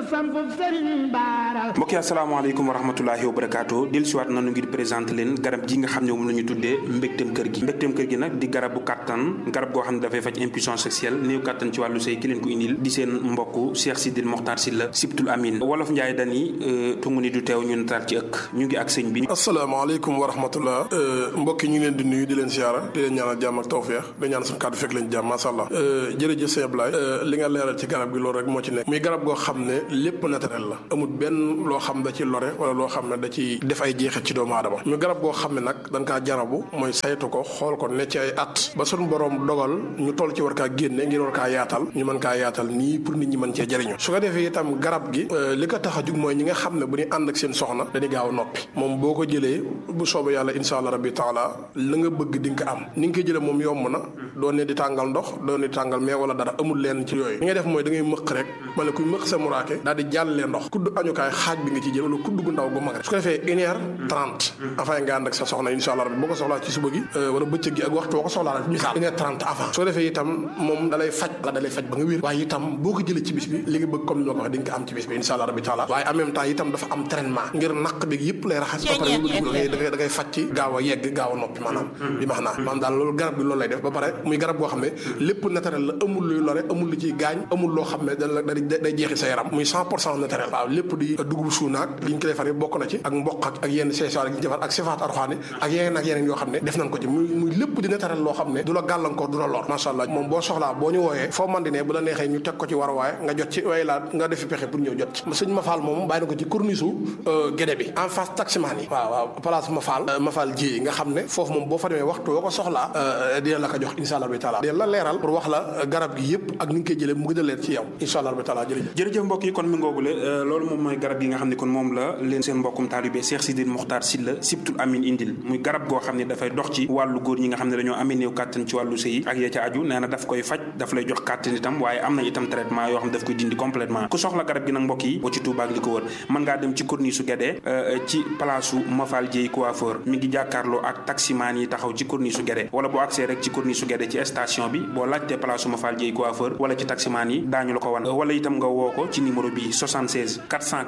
sampub sëriñ baara mbokk yi asalaamaaleykum wa rahmatulahi wa barakaatu del siwaat nanu ngir présenté leen garab gi nga xam ne moom la ñu tuddee mbégteem kër gi mbégteem kër gi nag di garabu kàttan garab goo xam ne dafay faj impuissance sexuelle néew kàttan ci wàllu sëy ki leen ko indil di seen mbokk Cheikh Sidil Mokhtar Sylla Sibtul Amin wolof Njaay dani tungu ni du teew ñu nataal ci ëkk ñu ngi ak sëñ bi asalaamaaleykum wa rahmatullah mbokk yi ñu ngi leen di nuyu di leen siyaara di leen ñaanal jàmm ak tawfeex di ñaan suñu kàddu fekk leen jàmm masha Allah jërëjëf sëñ Ablaye li nga leeral ci garab gi loolu rek moo ci nekk muy garab goo xam ne lépp naturel la amul benn loo xam da ci lore wala loo xam ne da ci def ay jeexit ci doomu aadama ñu garab goo xam ne nag dañ kaa jarabu mooy saytu ko xool ko ne ci ay at ba suñu borom dogal ñu toll ci war kaa génne ngir war kaa yaatal ñu mën kaa yaatal nii pour nit ñi mën cee jëriñu su ko defee itam garab gi li ko tax a jug mooy ñi nga xam ne bu ñu ànd ak seen soxna dañuy gaaw a noppi moom boo ko jëlee bu soobee yàlla insha allah rabbi taala la nga bëgg di nga ko am ni nga koy jëlee moom yomb na doo ne di tàngal ndox doo ne di tàngal mais wala dara amul leen ci yooyu li ngay def mooy da ngay mëq rek wala kuy mëq sa muraake daal di jàllee ndox kudd añukaay xaaj bi nga ci jël wala kudd gu ndaw gu mag rek su ko defee une heure trente avant nga ànd ak sa soxna insha allah rabbi boo ko soxlaa ci suba gi wala bëccëg gi ak waxtu boo ko soxlaa rek misaal une heure trente avant su ko defee itam moom dalay faj la dalay faj ba nga wér waaye itam boo ko jëlee ci bis bi li nga bëgg comme ni ma ko waxee di nga ko am ci bis bi insha allah rabbi taala waaye en même temps itam dafa am traitement ngir naq bi yëpp lay raxas ba pare da ngay da ngay faj ci gaaw a yegg gaaw a noppi maanaam bi max naa maanaam daal loolu garab bi loolu lay def ba pare muy garab boo xam ne lépp naturel la amul luy lore amul lu ciy gaañ amul loo xam ne da day jeexi sa yaram muy cent pour cent naturel waaw lépp di dugub suunaak li ñu ko defar bokk na ci ak mboq ak ak yenn seesaar yi ñu defar ak sifaat arxaani ak yeneen ak yeneen yoo xam ne def nañ ko ci muy muy lépp di naturel loo xam ne du la gàllankoor du la lor macha allah moom boo soxlaa boo ñu wooyee foo man di ne bu la neexee ñu teg ko ci war waaye nga jot ci way laa nga defi pexe pour ñëw jot ci sëñ Mafal moom bàyyi na ko ci corniche gédé bi en face taximaan yi waaw waaw place Mafal Mafal ji nga xam ne foofu moom boo fa demee waxtu boo ko soxlaa dina la ko jox insha allah bi taala dina la leeral pour wax la garab gi yëpp ak ni nga koy jëlee mu gën a leer ci yow insha allah bi taala jërëjëf jërëjëf mbokk yi kon mi ngoogule loolu moom mooy garab gi nga xam ne kon moom la leen seen mbokkum taalibe Cheikh Sidil Mokhtar Sylla Sibtul Amin indil muy garab goo xam ne dafay dox ci wàllu góor ñi nga xam ne dañoo amee néew kàttan ci wàllu sëy ak ya ca aju nee na daf koy faj daf lay jox kàttan itam waaye am na itam traitement yoo xam ne daf koy dindi complètement ku soxla garab gi nag mbokk yi boo ci Touba ak li ko wër mën ngaa dem ci corniche su Guédé ci place su Mafal Dieye coiffeur mi ngi jàkkaarloo ak taximaan yi taxaw ci corniche su Guédé wala boo accès rek ci corniche su Guédé ci station bi boo laajtee place su Mafal Dieye coiffeur wala ci taximaan yi daañu la ko wan wala itam nga woo ko ci numéro bi 76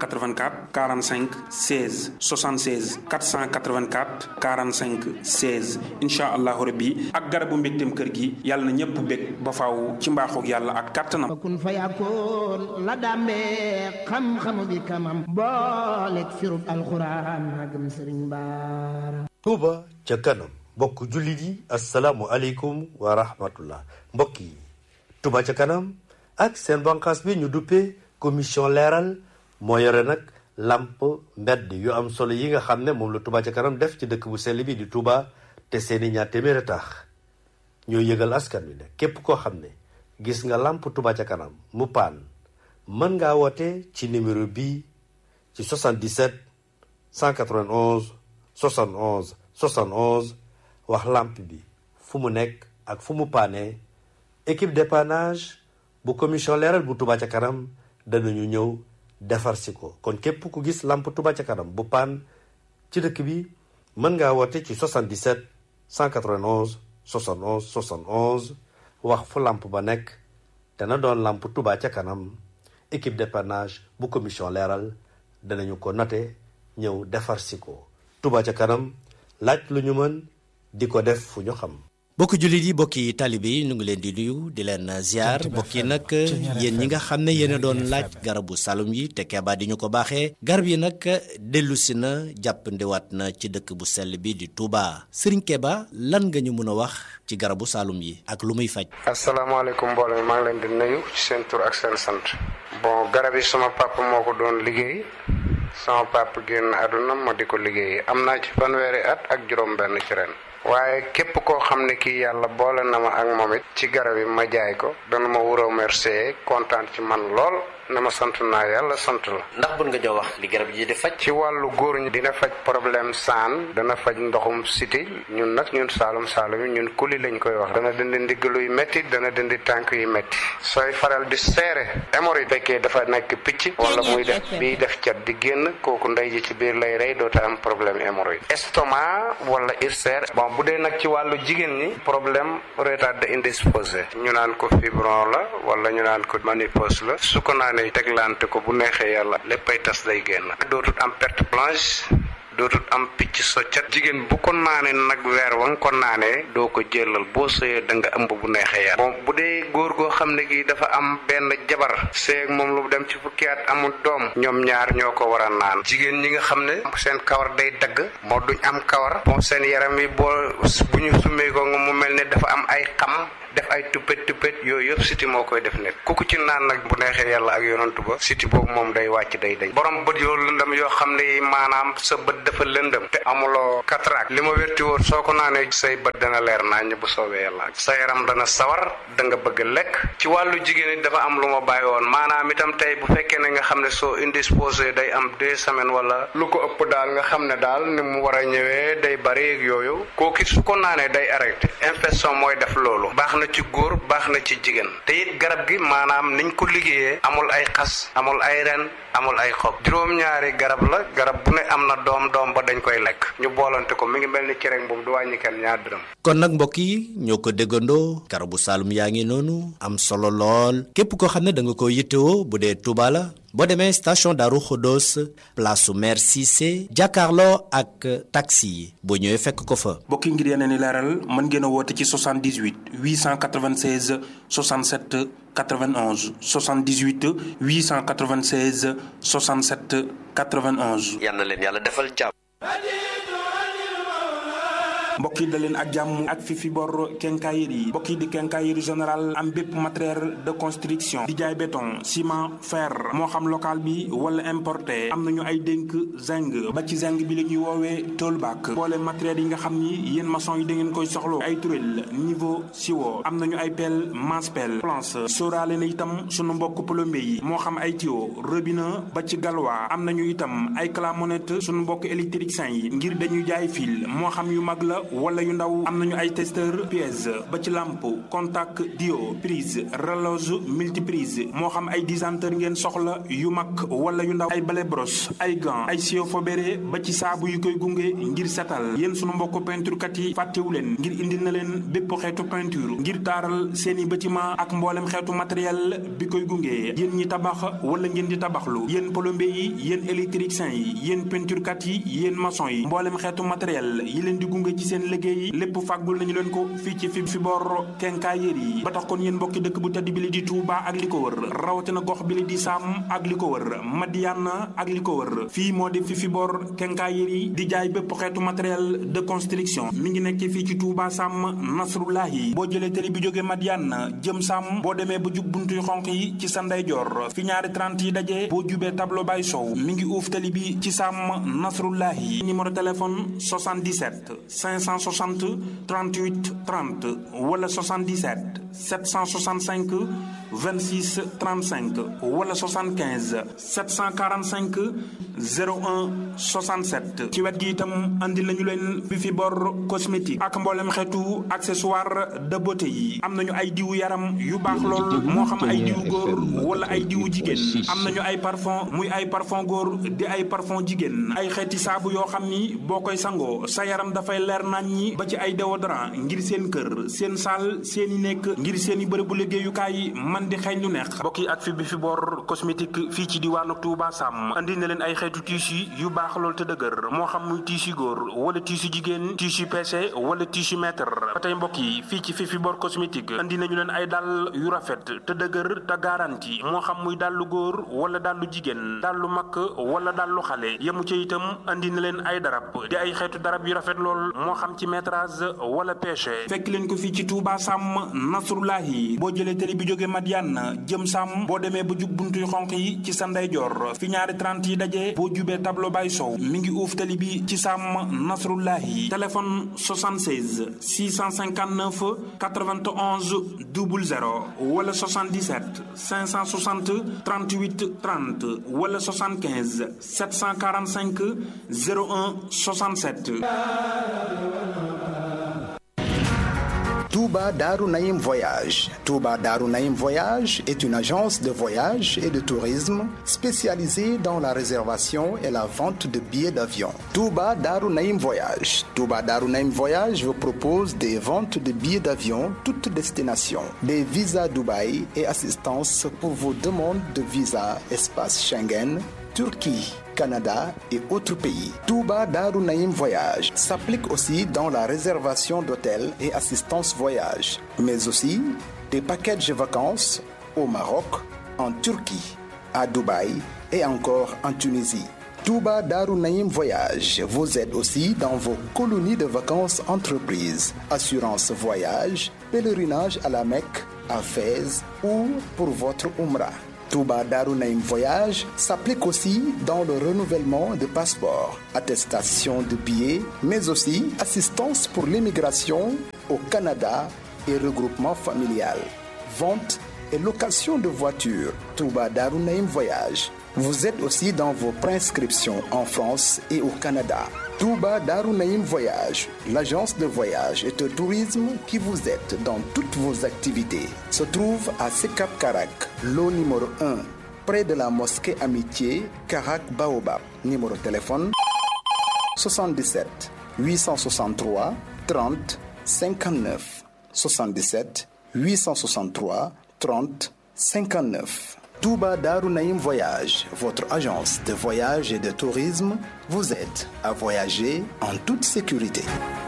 484 45 16 76 484 45 16 incha allahu rabbi ak garabu mbégteem kër gi yàlla na ñëpp bég ba faaw ci mbaaxoog yàlla ak kàttanam kun fa yakkoon la dàmbee xam-xamu bi kamam booleeg firub alxuraan magam sëriñ baara Touba ca kanam mbokk jullit yi asalaamu aleykum wa rahmatullah mbokk yi Touba ca kanam ak seen banqaas bi ñu duppee commission leeral moo yore nag lamp mbedd yu am solo yi nga xam ne moom la Touba ca kanam def ci dëkk bu sell bi di Touba te seeni ñaar téeméeri tax ñoo yëgal askan wi ne képp koo xam ne gis nga lamp Touba ca kanam mu paan mën ngaa woote ci numéro bii ci 77 191 71 71 wax lamp bi fu mu nekk ak fu mu paane équipe dépannage bu commission leeral bu Touba ca kanam danañu ñëw defar si ko kon képp ku gis lamp Touba ca kanam bu paan ci dëkk bi mën ngaa woote ci 77 191 71 71 wax fu lamp ba nekk dana doon lamp Touba ca kanam équipe dépannage bu commission leeral danañu ko note ñëw defar si ko Touba ca kanam laaj lu ñu mën di ko def fu ñu xam bokki jullit yi bokki talibe yi ñu ngi leen di nuyu di leen ziar bokki nag yéen ñi nga xam ne yéen a doon laaj garabu salum yi te keebaa di ñu ko baaxee garab yi nag dellu si na jàppandiwaat na ci dëkk bu sell bi di Touba Serigne Keba lan nga ñu mën a wax ci garabu salum yi ak lu muy faj. asalaamaaleykum mbooloo mi maa ngi leen di nuyu ci seen tur ak seen sant. bon garab yi sama papa moo ko doon liggéey sama papa génn àdduna ma di ko liggéey am naa ci fanweeri at ak juróom-benn ci ren. waaye képp koo xam ne kii yàlla boole na ma ak moom it ci garab yi ma jaay ko dana ma wuroo remercier kontaan ci man lool ne ma sant naa yàlla sant la. ndax bun nga jox wax li garab yi di faj. ci wàllu góor ñi dina faj problème saan dana faj ndoxum siti ñun nag ñun saalum saalum yi ñun kuli lañ koy wax dana dindi ndiggalu yu métti dana dindi tànk yu métti sooy faral di seere hémorroïde fekkee dafa nekk picc wala muy def biy def cat di génn kooku ndey ji ci biir lay rey doota am problème hémorroïde estomac wala ulcère bon bu dee nag ci wàllu jigéen ñi problème retard de indisposé ñu naan ko fibron la wala ñu naan ko ménopause la su ko naanee teglante ko bu neexee yàlla léppay tas day génn dootul am perte blanche dootul am picc soccat jigéen bu ko naanee nag weer wa nga ko naanee doo ko jëlal boo sëyee da nga ëmb bu neexee yàlla bon bu dee góor goo xam ne gi dafa am benn jabar seeg moom lu dem ci fukki at amul doom ñoom ñaar ñoo ko war a naan jigéen ñi nga xam ne seen kawar day dagg moo duñ am kawar bon seen yaram yi boo bu ñu summee ko nga mu mel ne dafa am ay xam def ay tuppet tuppet yooyu yëpp siti moo koy def nit ku ko ci naan nag bu neexee yàlla ak yonantu ba siti boobu moom day wàcc day dañ borom bët yoo lëndëm yoo xam ne maanaam sa bët dafa lëndëm te amuloo cataracte li ma wérti woon soo ko naanee say bët dana leer nañ bu soobee yàlla sa yaram dana sawar da nga bëgg lekk ci wàllu jigéen it dafa am lu ma bàyyi woon maanaam itam tey bu fekkee ne nga xam ne soo indisposé day am deux semaines wala lu ko ëpp daal nga xam ne daal ni mu war a ñëwee day bari ak yooyu kooku su ko naanee day arrêté infection mooy def loolu baax na ci góor baax na ci jigéen te it garab gi maanaam niñ ko liggéeyee amul ay xas amul ay ren amul ay xob juróom-ñaari garab la garab bu ne am na doom doom ba dañ koy lekk ñu boolante ko mi ngi mel ni cere boobu du wàññi kenn ñaar dërëm. kon nag mbokk yi ñoo ko déggandoo garabu Saalum yaa ngi noonu am solo lool képp koo xam ne da nga ko yittewoo bu dee Touba la boo demee station Darou Khodos place su maire Cissé jàkkaarloo ak taxi yi boo ñëwee fekk ko fa. mbokk yi ngir yeneen i leeral mën ngeen a woote ci 78 896 67 91 78 896 67 91. yal na leen yàlla defal jàmm. mbokk yi da leen ak jàmm ak fi fi bor quincaillerie mbokk yi di quincaillerie général am bépp matériel de construction di jaay béton ciment fer moo xam local bi wala importé am nañu ay dénk zinc ba ci zinc bi la ñuy woowee toolback boole matériel yi nga xam ni yéen maçon yi da ngeen koy soxlo ay turel niveau siwo am nañu ay pelle masse pelle planche sóoraale na itam sunu mbokk plombier yi moo xam ay tuyau robinet ba ci galwa am nañu itam ay clamonette sunu mbokk électricien yi ngir dañuy jaay fil moo xam yu mag la wala yu ndaw am nañu ay testeur pièce ba ci lampe contact dio prise relose multiprise moo xam ay disanteur ngeen soxla yu mag wala yu ndaw ay balai brosse ay gants ay sio fobéré ba ci saabu yu koy gunge ngir setal yéen sunu mbokk peinture kat yi fàttewu leen ngir indil na leen bépp xeetu peinture ngir taaral seeni bâtiment ak mboolem xeetu matériel bi koy gunge yéen ñi tabax wala ngeen di tabaxlu yéen plombier yi yéen électricien yi yéen peinture kat yi yéen maçon yi mboolem xeetu matériel yi leen di gunge ci seen liggéey lépp fàggul nañu leen ko fii ci fi fi bor quincaillerie yi ba tax kon yéen mbokki dëkk bu tedd bi li di Touba ak li ko wër rawatina gox bi li di Sam ak li ko wër Madiana ak li ko wër fii moo di fi fi bor quincaillerie yi di jaay bépp xeetu matériel de construction mi ngi nekk fii ci Touba Sam Nasrullahi boo jëlee télé bi jógee Madiana jëm Sam boo demee ba jub buntu yu xonq yi ci sa ndeyjoor fi ñaari 30 yi daje boo jubee tableau bay sow mi ngi uuf télé bi ci Sam Nasrullahi numéro téléphone 77 560 38 30 wala 77 765 26 35 wala 75 745 01 67 ci wet gi itam andi lañu leen fi fi bor cosmétique ak mboolem xeetu accessoire de beauté yi am nañu ay diwu yaram yu baax lool moo xam ay diwu góor wala ay diwu jigéen am nañu ay parfum muy ay parfum góor di ay parfum jigéen ay xeeti saabu yoo xam ni boo koy sangoo sa yaram dafay leer nañ ñi ba ci ay déodorant ngir seen kër seen saal seen i nekk ngir seen i bërëbu liggéeyukaay man di xeeñ lu neex mbokk yi ak fi bi fi bor cosmétique fii ci diwaanu Touba Sam andi na leen ay xeetu tissu yu baax lool te dëgër moo xam muy tissu góor wala tissu jigéen tissu PC wala tissu mètre ba tey mbokk yi fii ci fi fi bor cosmétique andi nañu leen ay dàll yu rafet te dëgër te garanti moo xam muy dàllu góor wala dàllu jigéen dàllu mag wala dàllu xale yemu ca itam andi na leen ay darab di ay xeetu darab yu rafet lool moo xam ci métrage wala pêche fekk leen ko fii ci Touba Sam Nasrullahi boo jëlee télé bi jóge Madiane jëm Sam boo demee ba jub buntuy xonq yi ci sa ndeyjoor fi ñaari 30 yi daje boo jubee tableau bay sow mi ngi uuf télé bi ci Sam Nasrullahi téléphone 76 659 91 00 wala 77 560 38 30 wala 75 745 01 67 Touba Darou Naïm Voyage. Touba Darou Naïm Voyage est une agence de voyage et de tourisme spécialisée dans la réservation et la vente de billets d'avion. Touba Darou Naïm Voyage. Touba Darou Naïm Voyage vous propose des ventes de billets d'avion toutes destinations, des visas Dubaï et assistance pour vos demandes de visa espace Schengen, Turquie, Canada et autres pays. Touba Darou Naïm Voyage s'applique aussi dans la réservation d'hôtels et assistance voyage, mais aussi des packages vacances au Maroc, en Turquie, à Dubaï et encore en Tunisie. Touba Darou Naïm Voyage vous aide aussi dans vos colonies de vacances entreprises, assurance voyage, pèlerinage à la Mecque, à Fès ou pour votre Umrah. Touba Darou Naïm Voyage s'applique aussi dans le renouvellement de passeports, attestation de billets, mais aussi assistance pour l'immigration au Canada et regroupement familial, vente et location de voitures. Touba Darou Naïm Voyage vous êtes aussi dans vos prescriptions en France et au Canada. Touba Darou Naïm Voyage, l'agence de voyage et de tourisme qui vous aide dans toutes vos activités, se trouve à Sekap Karak, lot numéro 1, près de la mosquée Amitié, Karak Baobab. Numéro de téléphone 77 863 30 59 77 863 30 59. Touba Darou Naïm Voyage, votre agence de voyage et de tourisme, vous aide à voyager en toute sécurité.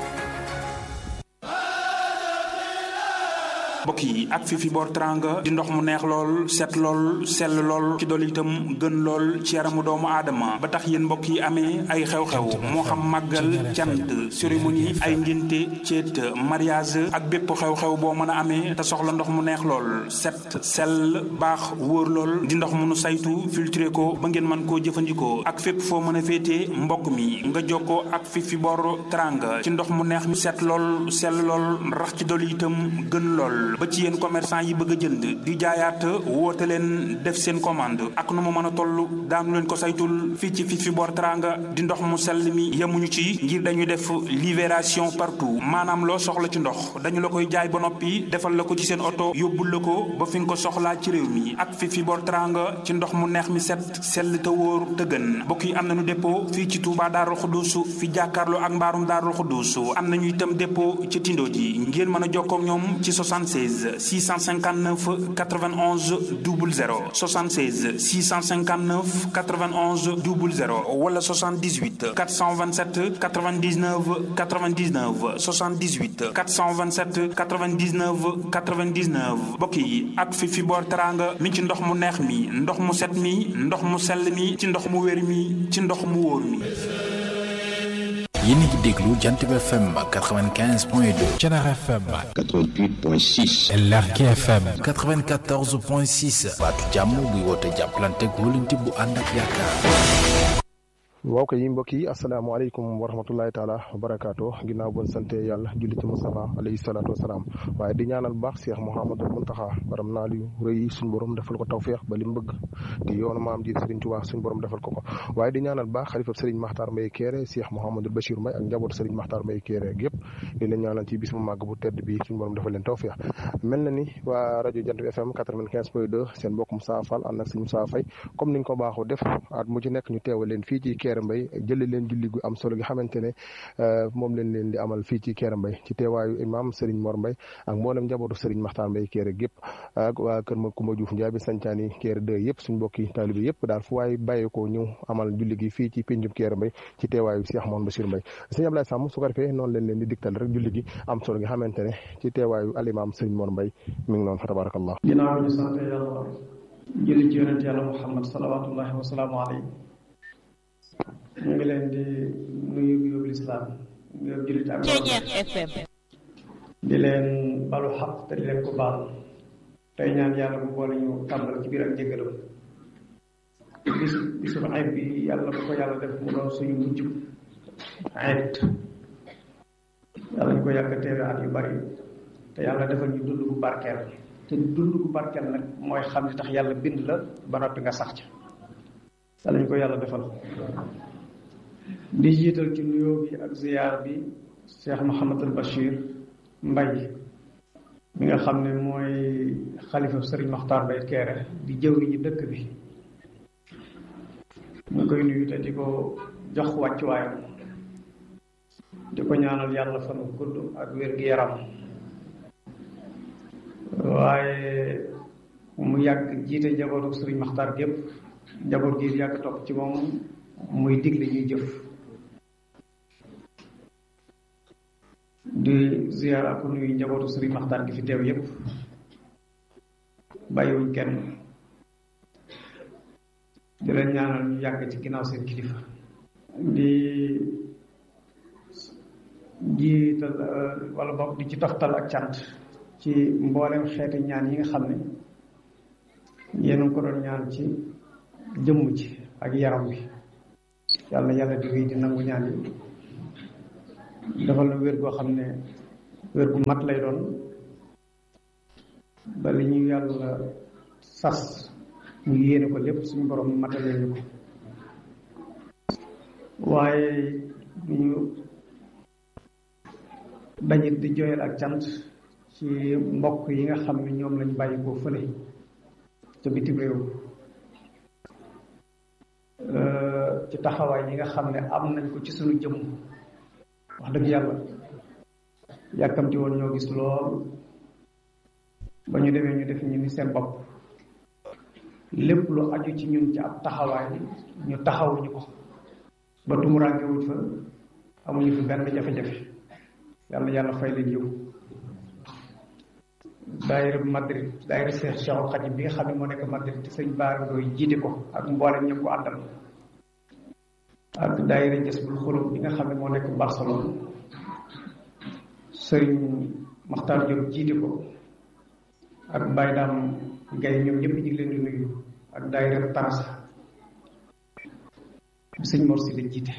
mbokk yi ak fi fi boor teranga di ndox mu neex lool set lool sell lool ci dool itam gën lool ci yaramu doomu aadama ba tax yéen mbokk yi amee ay xew-xew moo xam màggal cant cérémonie ay ngénte céet mariage ak bépp xew-xew boo mën a amee te soxla ndox mu neex lool set sell baax wóor lool di ndox mu nu saytu filtré ko ba ngeen mën koo jëfandikoo ak fépp foo mën a féetee mbokk mi nga jokkoo ak fi fi boor teranga ci ndox mu neex mi set lool sell lool rax ci dool itam gën lool ba ci yéen commerçant yi bëgg a jënd di jaayaat woote leen def seen commande ak nu mu mën a toll daanu leen ko saytul fii ci fi fi boor teranga di ndox mu sell mi yemuñu ci ngir dañuy def libération partout maanaam loo soxla ci ndox dañu la koy jaay ba noppi defal la ko ci seen oto yóbbul la ko ba fi nga ko soxlaa ci réew mi ak fi fi boor teranga ci ndox mu neex mi set sell te wóor te gën mbokk yi am nañu dépôt fii ci Touba Darou Khoudousou fi jàkkaarloo ak mbaarum Darou Khoudousou am nañu itam dépôt ci Tindo ji ngeen mën a jokkoo ak ñoom ci 76 659 91 00 76 659 91 00 wala 78 427 99 99 78 427 99 99 mbokk yi ak fi fi boor teranga mi ci ndox mu neex mi ndox mu set mi ndox mu sell mi ci ndox mu wér mi ci ndox mu wóor mi yéen a ngi déglu Jant bi FM 95 point 2 Thiénaba FM 88 point 6 Lergui FM 94 point 6 baatu jàmm buy woote jàppalante góolante bu ànd ak yaakaar waaw kay mbokk yi asalaamaaleykum wa rahmatullahi taala wa barakaatu ginnaaw bon sante yàlla julli ci Mustafa alayhi salaatu wasalaam waaye di ñaanal baax Cheikh Mouhamadul Muntaxa baram naa li rëy suñu borom defal ko tawféex ba li mu bëgg di yoonu maam ji Serigne Touba suñu borom defal ko ko waaye di ñaanal baax xalifab Serigne Makhtar Mbaye Kéré Cheikh Mouhamadul Bachir Mbaye ak njabootu Serigne Makhtar Mbaye Kéré gépp di leen ñaanal ci bis bu màgg bu tedd bi suñu borom defal leen tawféex mel na ni waa rajo Jant bi FM 95 point 2 seen mbokk Moussa Fall ànd ak Serigne Moussa Faye comme niñ ko baaxoo def at mu ci nekk ñu teewal leen fii ci Kéré Mbaye jële leen julli gu am solo gi xamante ne moom leen leen di amal fii ci Kéré Mbaye ci teewaayu imam Serigne Mor Mbaye ak mboolem njabootu Serigne Makhtar Mbaye Kéré gépp ak waa kër ma Kumba Diouf Ndiaye bi sancaani Kéré 2 yëpp suñ mbokki taalibe yëpp daal fu waaye bàyyee ko ñëw amal julli gi fii ci pénjum Kéré Mbaye ci teewaayu Cheikh Mouhamed Bachir Mbaye sëñ Ablaye Samb su ko defee noonu leen leen di digtal rek julli gi am solo gi xamante ne ci teewaayu alimam Serigne Mor Mbaye mi ngi noonu fa tabarakallah ginnaaw ñu sant yàlla julli ci yonent yàlla Muhammad salawatullahi wa salaamu alayhi ñu ngi leen di nuyu nuyoo lislaam nuyoo jullit ak FM di leen balu xaq te di leen ko baal tey ñaan yàlla bu boole ñu tàmbal ci biir ak jéggalam bis bisu ayib bi yàlla bu ko yàlla def mu doon suñu mujj ayib yàlla ñu ko yàgg teewe at yu bari te yàlla defal ñu dund bu barkeel te dund bu barkeel nag mooy xam li tax yàlla bind la ba noppi nga sax ca yàlla ñu ko yàlla defal di jiital ci nuyoo bi ak ziyaar bi Cheikh Mouhamadul Bachir Mbaye mi nga xam ne mooy xalifa sëriñ Maxtaar Bay Keere di jëwriñu dëkk bi ñu koy nuyu te di ko jox wàccuwaayam di ko ñaanal yàlla fanu gudd ak wér-gi-yaram waaye mu yàgg jiite njabootu sëriñ Maxtaar gépp njaboot gi yàgg topp ci moom muy digle ñuy jëf di ziar ak nuyu njabootu sëriñ Maxtaar gi fi teew yépp bàyyiwuñ kenn di leen ñaanal ñu yàgg ci ginnaaw seen kilifa di jiital wala boog di ci toftal ak cant ci mboolem xeeti ñaan yi nga xam ne yéen a ko doon ñaan ci jëmm ci ak yaram bi yàlla yàlla di wéy di nangu ñaan yi defal na wér goo xam ne wér gu mat lay doon ba li ñu yàlla sas ñu yéene ko lépp suñu borom matalee ñu ko waaye ñu dañit di joyal ak cant ci mbokk yi nga xam ne ñoom lañ bàyyi koo fële ca bitim réew ci taxawaay yi nga xam ne am nañ ko ci suñu jëmm wax dëgg yàlla yàkkamti woon ñoo gis lool ba ñu demee ñu def ñu ni seen bopp lépp lu aju ci ñun ci ab taxawaay ñu taxawuñu ko ba tumuraange wuñ fa amuñu fi benn jafe-jafe yàlla yàlla fay leen yiw daayira Madrid daayira Cheikh Cheikhul Khadim bi nga xam ne moo nekk Madrid te sëñ Baara Ndoy jiite ko ak mboolem ñëpp ko àndal ak daayira Jazbul Xulub bi nga xam ne moo nekk Barcelone sëriñ Maxtaar Diop jiite ko ak Baye Daam Gaye ñoom ñëpp ñu ngi leen di nuyu ak daayira Tarasa bi sëñ Mor si la jiite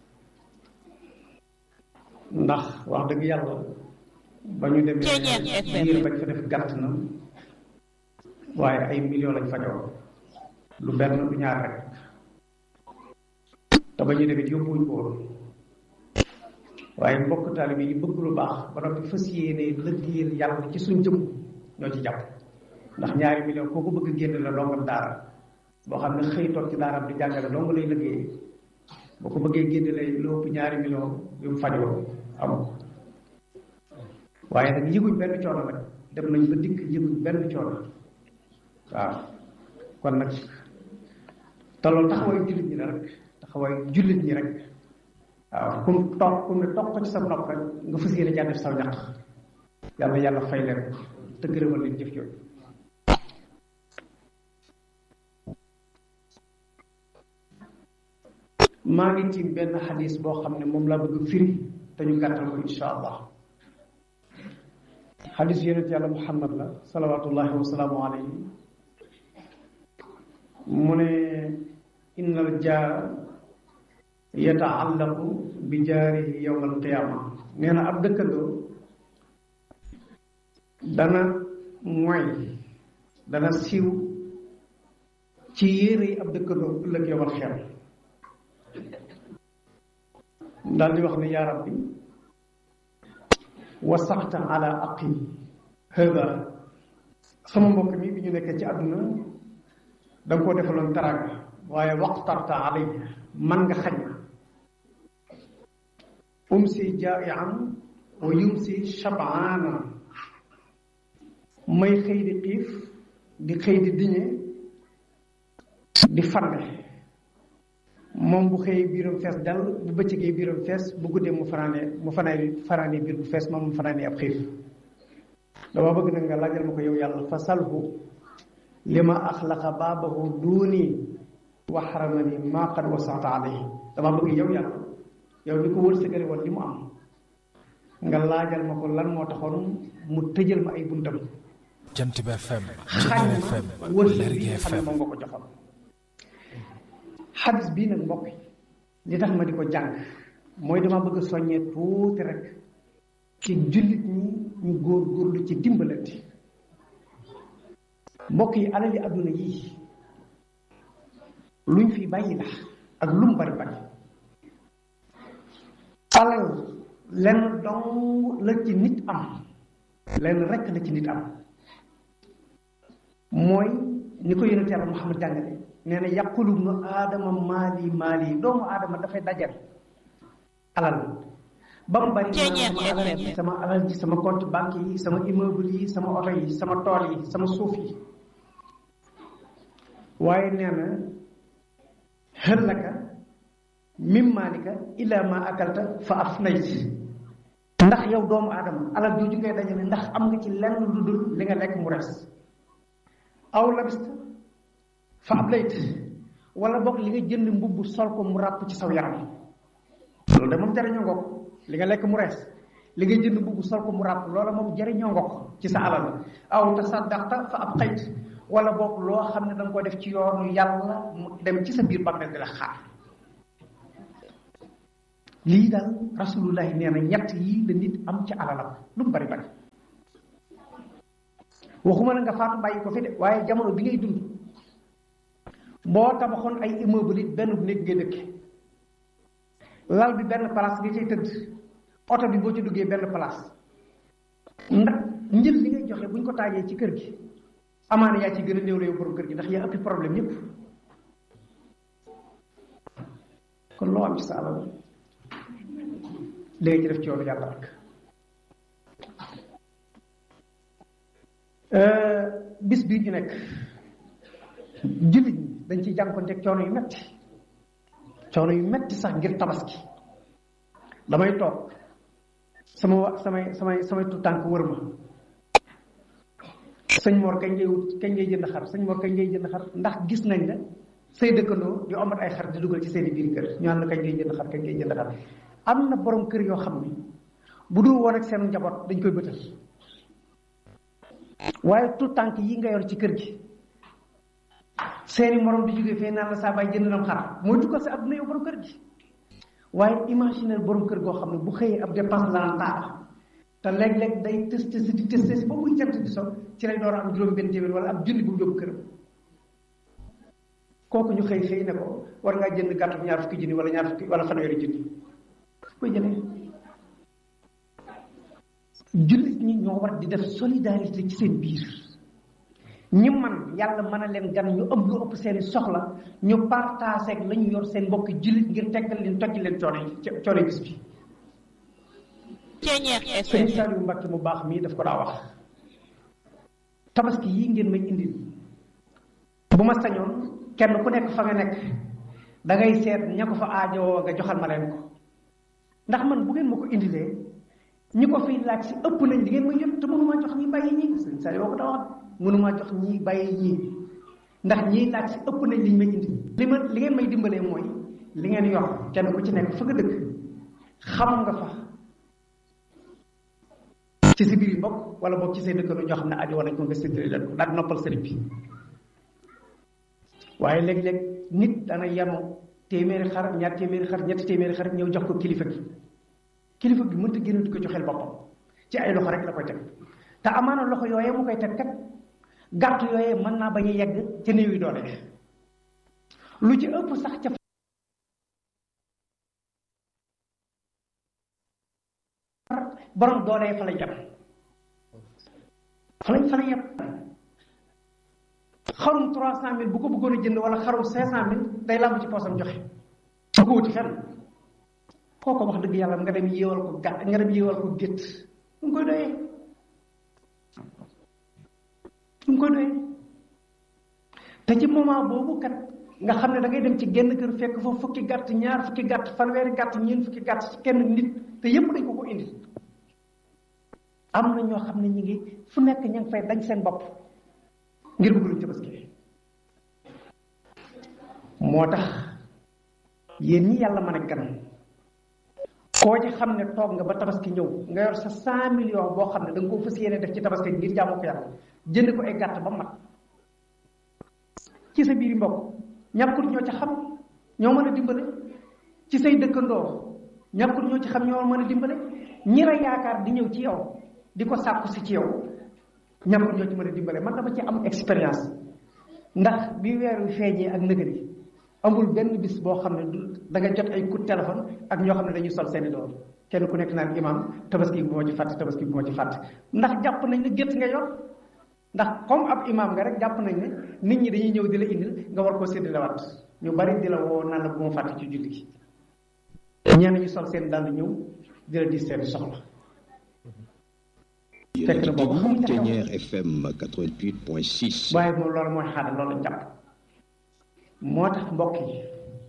ndax wax dëgg yàlla ba ñu demee biir bañ fa def gàtt na waaye ay millions lañ fajoo lu benn du ñaar rek te ba ñu demee yóbbuwuñ ko woon waaye mbokk taalibe yi bëgg lu baax ba noppi fas yéene lëggéeyal yàlla ci suñ jëm ñoo ci jàpp ndax ñaari millions koo ko bëgg génn la dongam daara boo xam ne xëy toog ci daaraam di jàngale dong lay lëggéey boo ko bëggee génn lay lu ëpp ñaari millions yu mu fajoo amul waaye nag yëguñ benn coono nag dem nañ ba dikk yëguñ benn coono waaw kon nag te loolu taxawaayu jullit ñi la rek taxawaayu jullit ñi rek waaw kum toog kum ne toog ko ci sa nopp rek nga fas yéene jaa def saw ñaq yàlla yàlla fay leen te gërëmal leen jëf jooju maa ngi ci benn xadis boo xam ne moom laa bëgg firi te ñu gàttal ko insha allah xadis yonent yàlla muhammad la salawatullahi wasalaamu alayhi mu ne inna al jaara yataallaqu bi jaarihi yowma alqiyaama nee na ab dëkkandoo dana moy dana siiw ci yére yi ab dëkkandoo ëllëg yowmal xeer daal di wax ne yaa rabbi wasaxta ala aqi hëba sama mbokk mi bi ñu nekkee ci àdduna da nga koo defaloon taraanga waaye waqtarta alay man nga xañ ma umsi jaaian wa yumsi shabaana may xëy di xiif di xëy di diñe di fande moom bu xëyee biiram fees dal bu bëccëgee biiram fees bu guddee mu fanaane mu fanaane fanaane biir bu fees moom mu fanaane ab xiif dama bëgg nag nga laajal ma ko yow yàlla fa salhu li ma axlaqa baabahu duuni wa xaramani maa qad wasaata alayhi dama bëgg yow yàlla yow li ko wërsëgale woon li mu am nga laajal ma ko lan moo taxoon mu tëjal ma ay buntam jant bi FM xañ FM ma wërsëg Lergui bi xam ne FM moom nga ko joxoon xadis bii nag mbokk yi li tax ma di ko jàng mooy dama bëgg a soññee tuuti rek ci jullit ñi ñu góor góorlu ci dimbalante mbokk yi alal yi àdduna yii luñ fi bàyyi la ak lu mu bari bari alal lenn dong la ci nit am lenn rekk la ci nit am mooy ni ko yonent yàlla Muhammad jàngale nee na yaqulu ibnu aadama maali maali doomu aadama dafay dajal alal ba mu bari sama alal ji sama alal ji sama compte banque yi sama immeuble yi sama oto yi sama tool yi sama suuf yi waaye nee na xëllaka mim maalika illa ma akalta fa afnayt ndax yow doomu aadama alal jooju ngay dajale ndax am nga ci lenn lu dul li nga lekk mu res aw labista fa ablayt wala boog li nga jënd mbubb sol ko mu ràpp ci saw yaram loolu de moom jariñoo nga ko li nga lekk mu rees li nga jënd mbubb sol ko mu ràpp loola moom jariñoo nga ko ci sa alal aw tasaddaqta fa ab xayt wala boog loo xam ne da nga ko def ci yoonu yàlla mu dem ci sa biir bàmmeel di la xaar lii daal rasulullahi nee na ñett yii la nit am ci alalam lu mu bari bari waxuma la nga faatu bàyyi ko fi de waaye jamono bi ngay dund boo tabaxoon ay immeuble it benn néeg ngay dëkke lal bi benn place nga cay tëdd oto bi boo ci duggee benn place ndax njël li ngay joxe buñ ko taajee ci kër gi amaana yaa ci gën a néew la yow borom kër gi ndax yaa ëppi problème yépp kon loo am ci sa alal léegi ci def ci yoonu yàlla rek bis bii ñu nekk jullit ñi dañ ciy jànkonteeg coono yu metti coono yu metti sax ngir tabaski damay toog sama wa samay samay samay tu tànk wër ma sëñ Mor kañ ngay wut kañ ngay jënd xar sëñ Mor kañ ngay jënd xar ndax gis nañ la say dëkkandoo di omat ay xar di dugal ci seeni biir kër ñu la kañ ngay jënd xar kañ ngay jënd xar am na borom kër yoo xam ne bu dul woon ak seen njaboot dañ koy bëtal waaye tout tànk yi nga yor ci kër gi seeni morom di jógee fee naan la saa baay jënd nam xar mooy dugal sa adduna yow borom kër gi waaye imaginer borom kër goo xam ne bu xëyee ab dépense dana taaba te léeg-léeg day tës tës di tës tës ba muy jant di so ci lay door a am juróom benn téeméer wala ab junni bu mu yóbbu këram kooku ñu xëy xëy ne ko war ngaa jënd gàttu ñaar fukki junni wala ñaar fukki wala fanweeri junni koy jëlee jullit ñi ñoo war di def solidarité ci seen biir ñi man yàlla mën a leen gan ñu ëpp lu ëpp seeni soxla ñu partagé ak la ñu yor seen mbokki jullit ngir teggal leen toj leen coono yi coono bis bi sëñ Saliou Mbacke mu baax mii daf ko daa wax tabaski yi ngeen may indil bu ma sañoon kenn ku nekk fa nga nekk da ngay seet ña ko fa aajowoo nga joxal ma leen ko ndax man bu ngeen ma ko indilee ñi ko fiy laaj si ëpp nañ di ngeen ma yëpp te mënumaa jox ñi bàyyi ñii sëñ Saliou woo ko daa wax mënumaa jox ñii bàyyi ñii ndax ñii laaj si ëpp nañ liñ may indi li ma li ngeen may dimbalee mooy li ngeen yor kenn ku ci nekk fa nga dëkk xam nga fa ci si biir yi mbokk wala boog ci say dëkkandoo ñoo xam ne aajo nañ ko nga séddale leen ko daal di noppal sëriñ bi waaye léeg-léeg nit dana yenu téeméeri xar ñaar téeméeri xar ñetti téeméeri xar ñëw jox ko kilifa gi kilifa gi mënta génn di ko joxeel boppam ci ay loxo rek la koy teg te amaana loxo yooyee mu koy teg kat gàtt yooyee mën naa bañ a yegg ca néew yi doole lu ci ëpp sax ca borom doole fa lay yem fa lay fa lay yem xarum trois cent mille bu ko bëggoon a jënd wala xarum cinq cent mille day làmb ci poosam joxe du ko wuti fenn kooko wax dëgg yàlla nga dem yéewal ko gàtt nga dem yéewal ko gétt lu mu koy doyee lu mu koy doyee te ci moment boobu kat nga xam ne da ngay dem ci genn kër fekk fa fukki gàtt ñaar fukki gàtt fanweeri gàtt ñeent fukki gàtt ci kenn nit te yépp dañ ko ko indi am na ñoo xam ne ñu ngi fu nekk ña ngi fay dañ seen bopp ngir bëgg luñ tabaski moo tax yéen ñi yàlla mën a gan koo ci xam ne toog nga ba tabaski ñëw nga yor sa cent millions boo xam ne da nga ko fas yéene def ci tabaski ngir jaamu ko yàlla jënd ko ay gàtt ba mat ci sa biir mbokk ñàkkul ñoo ci xam ñoo mën a dimbale ci say dëkkandoo ñàkkul ñoo ci xam ñoo mën a dimbale ñi la yaakaar di ñëw ci yow di ko sàkku si ci yow ñàkkul ñoo ci mën a dimbale man dama ci am expérience ndax bi weer wi feeñee ak nëgëri amul benn bis boo xam ne du da nga jot ay coup de téléphone ak ñoo xam ne dañuy sol seeni doom kenn ku nekk naan imam tabaski bi moo ci fàtte tabaski bi moo ci fàtte ndax jàpp nañ ne gétt nga yor ndax comme ab imam nga rek jàpp nañ ne nit ñi dañuy ñëw di la indil nga war koo séddale waat ñu bari di la woo naan la bu ma fàtte ci julli gi ñenn ñu sol seen dàll ñëw di la di seen soxla fekk na boobu xamuñ ne Ténière FM 88.6. waaye moom loolu mooy xaada loolu lañ jàpp moo tax mbokk yi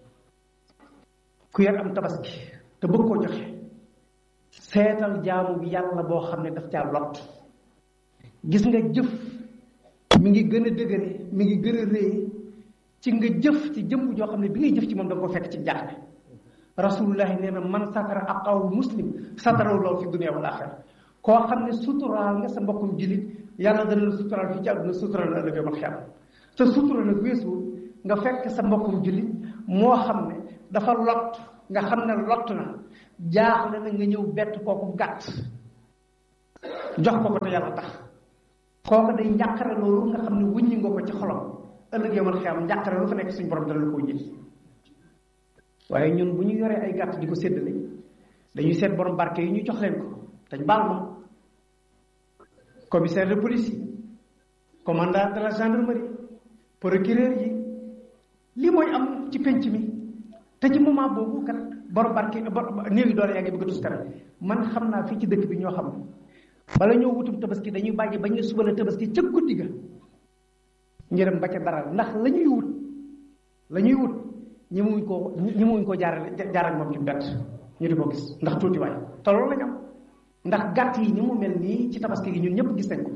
ku yor am tabaski te bëgg koo joxe seetal jaamu bi yàlla boo xam ne daf caa lot gis nga jëf mi ngi gën a dëgëre mi ngi gën a réy ci nga jëf ci jëmm joo xam ne bi ngay jëf ci moom da nga ko fekk ci jaaxle rasulullahi nee na man satara aqaw muslim sataraw lool fi dunia wal axira koo xam ne suturaal nga sa mbokkum jullit yàlla dana la suturaal fii ci àdduna suturaal la ëllëg yawmal xiyaama te sutura nag weesuwul nga fekk sa mbokkum jullit moo xam ne dafa lot nga xam ne lott na jaaxle na nga ñëw bett kooku gàtt jox ko ko te yàlla tax kooku day njàqare loolu nga xam ne wuññi nga ko ci xolam ëllëg yawmal xiyaama njàqare lu fa nekk suñu borom dana la ko wuññil waaye ñun bu ñu yoree ay gàtt di ko séddale dañuy seet borom barke yi ñu jox leen ko dañ baal ma commissaire de police yi commandant de la gendarmerie procureur yi li mooy am ci penc mi te ci moment boobu kat borom barke néew yi doole yaa ngi bëgg a tuskare man xam naa fii ci dëkk bi ñoo xam ne bala ñoo wutum tabaski dañuy bàyyi bañ ne suba la tabaski ca guddi ga ñu dem ba ca dara ndax la ñuy wut la ñuy wut ñi muñ koo ñi muñ koo jaarale jaarale moom ci mbett ñu di ko gis ndax tuuti waay te loolu lañ am ndax gàtt yi ni mu mel nii ci tabaski gi ñun ñëpp gis nañ ko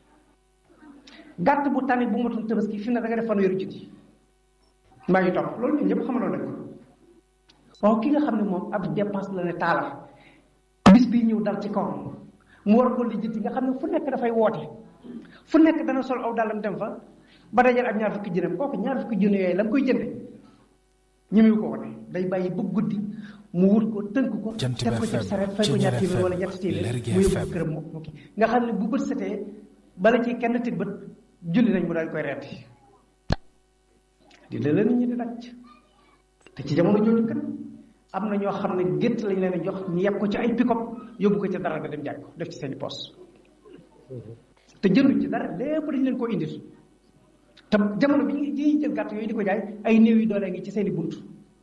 gàtt bu tane bu matul tabaski fi ne da nga def fanweeri junni mbaa ngi topp loolu ñun ñëpp xamaloon nañ ko waaw ki nga xam ne moom ab dépense la ne taala bis bii ñëw dal ci kawam mu war ko lijjanti nga xam ne fu nekk dafay woote fu nekk dana sol aw dàllam dem fa ba dajal ak ñaar fukki jënam kooku ñaar fukki jëne yooyu la mu koy jënde ñemewu ko wane day bàyyi ba guddi mu wut ko tënk ko teg ko ci saret fay ko ñaar téeméer wala ñetti téeméer mu yóbbu këram mu kii nga xam ne bu bët setee bala ci kenn tig bët julli nañ mu daal koy reeti di la la nit ñi di daj te ci jamono jooju kat am na ñoo xam ne gétt lañ leen a jox ñu yeb ko ci ay pick-up yóbbu ko ca dara nga dem jaay ko def ci seeni poos te jënduñ ci dara lépp dañ leen koo indil te jamono bi ñuy jël gàtt yooyu di ko jaay ay néew yi doole ngi ci seeni bunt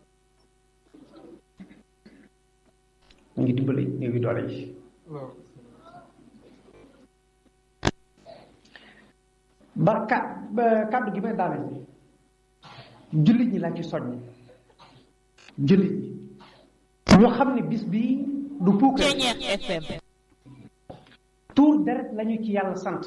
ñu ngi dimbali néew yi doole yi ba ka kàddu gi may daaneel jullit ñi laa ci soññ jullit ñi ñoo xam ne bis bii du puukar tuur deret lañu ci yàlla sant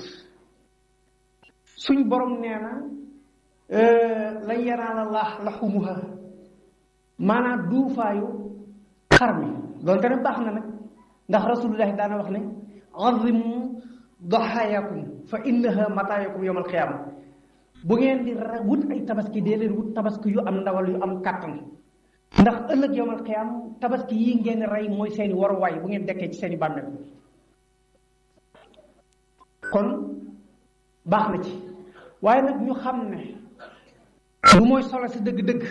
suñ borom nee na lan yanaala laax laxumuha maanaam duufaayu xar mi doonte ne baax na nag ndax rasulullahi daana wax ne azimu daxaayakum fa innaha mataayakum yowmal xiyaama bu ngeen di wut ay tabaski dee leen wut tabaski yu am ndawal yu am kàttan ndax ëllëg yowmal xiyaam tabaski yi ngeen rey mooy seeni waruwaay bu ngeen dekkee ci seeni bàmmeel kon baax na ci waaye nag ñu xam ne lu mooy solo si dëgg-dëgg